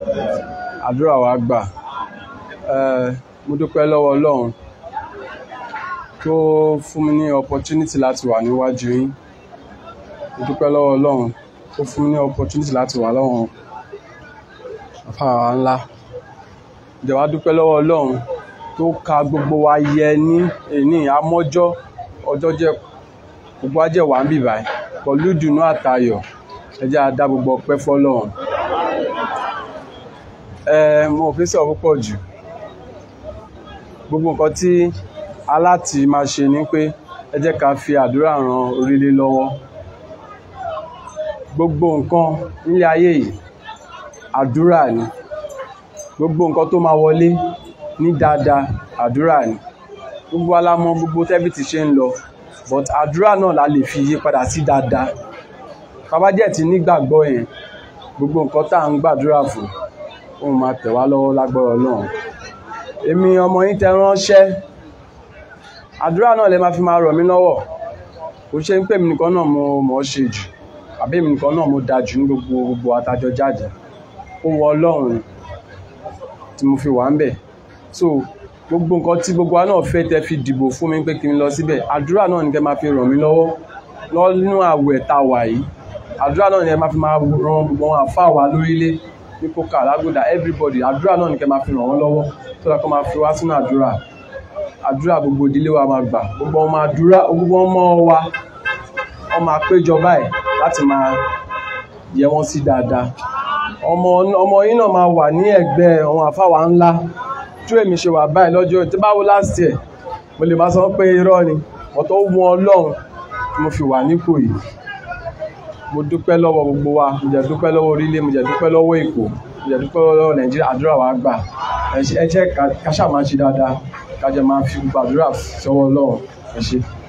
àdúrà wa gbà Eh, mo dúpẹ́ lọ́wọ́ ọlọ́run tó fún mi ní opportunity láti wà níwájú yín mo dúpẹ́ lọ́wọ́ ọlọ́run tó fún mi ní opportunity láti wà lọ́wọ́ àfàwà ńlá ìjọba wá dúpẹ́ lọ́wọ́ ọlọ́run tó ka gbogbo wa yẹ ní èní amọ́jọ́ ọjọ́ jẹ́ gbogbo wa jẹ́ wà ń bì báyìí pẹ̀lú ìdùnnú àtayọ̀ ẹ jẹ́ a dá gbogbo ọpẹ́ fọ́lọ́run ẹ mo ò fi sọ̀rọ̀ púpọ̀ jù gbogbo nǹkan tí aláti máa ṣe ni pé ẹ jẹ́ ká fi àdúrà ran orílẹ̀ lọ́wọ́ gbogbo nǹkan nílé ayé yìí àdúrà ni gbogbo nǹkan tó máa wọlé ní dáadáa àdúrà ni gbogbo wa la mọ̀ gbogbo tẹ́bí ti ṣe ń lọ but àdúrà náà la lè fi yí padà sí dáadáa bàbá jẹ́ ti nígbàgbọ́ yẹn gbogbo nǹkan tá à ń gbàdúrà fún òun máa tẹ̀ wá lọ́wọ́ lágbára Ọlọ́run èmi ọmọ yín tẹ ránṣẹ́ àdúrà náà lè máa fi máa rọ̀ mí lọ́wọ́ kò ṣe ń pè mí nìkan náà mo mọ̀ ọ́ ṣe jù àbí èmi nìkan náà mo da jù ní gbogbo gbogbo àtàjọ jáde ó wọ Ọlọ́run tí mo fi wà ń bẹ̀ so gbogbo nǹkan tí gbogbo wa náà fẹ́ tẹ fi dìbò fún mi pé kí n lọ síbẹ̀ àdúrà náà ni kẹ́ máa fi ràn mí lọ́wọ́ lọ́nú àwẹ̀ tá a wà yìí àdúrà náà ni kẹ́ máa fi máa ran gbogbo àwọn àfáà wa lórílẹ̀ ní kókà lágùdà everybody àdúrà náà ni kẹ́ máa fi ràn wọ́n lọ́wọ́ tó dáa kó máa fi wá sínú àdúrà àdúrà gbogbo ìdílé wa máa gbà gbogbo ọmọ àdúrà gbogbo ọmọ wa wọ́n máa péjọ báyìí láti máa yẹ wọ́n sí dáadáa ọmọ ọmọ yín náà máa wà ní ẹ̀gbẹ́ àwọn àfáwà ńlá tí èmi ṣe wà báyìí lọ́jọ́ tí bá wo last year mo lè máa sọ pé irọ́ ni wọ́n tó wọn ọlọ́run tí mo fi wà nípò yìí mo dúpẹ́ lọ́wọ́ gbogbo wa mo jẹ́ dúpẹ́ lọ́wọ́ orílẹ̀ mo jẹ́ dúpẹ́ lọ́wọ́ èkó mo jẹ́ dúpẹ́ lọ́wọ́ nàìjíríà àdúrà wa gbà ẹ jẹ́ ká ṣáà máa ṣe dáadáa ká jẹ́ máa fi gbàdúrà sọ́wọ́ ọlọ́run ẹ ṣé.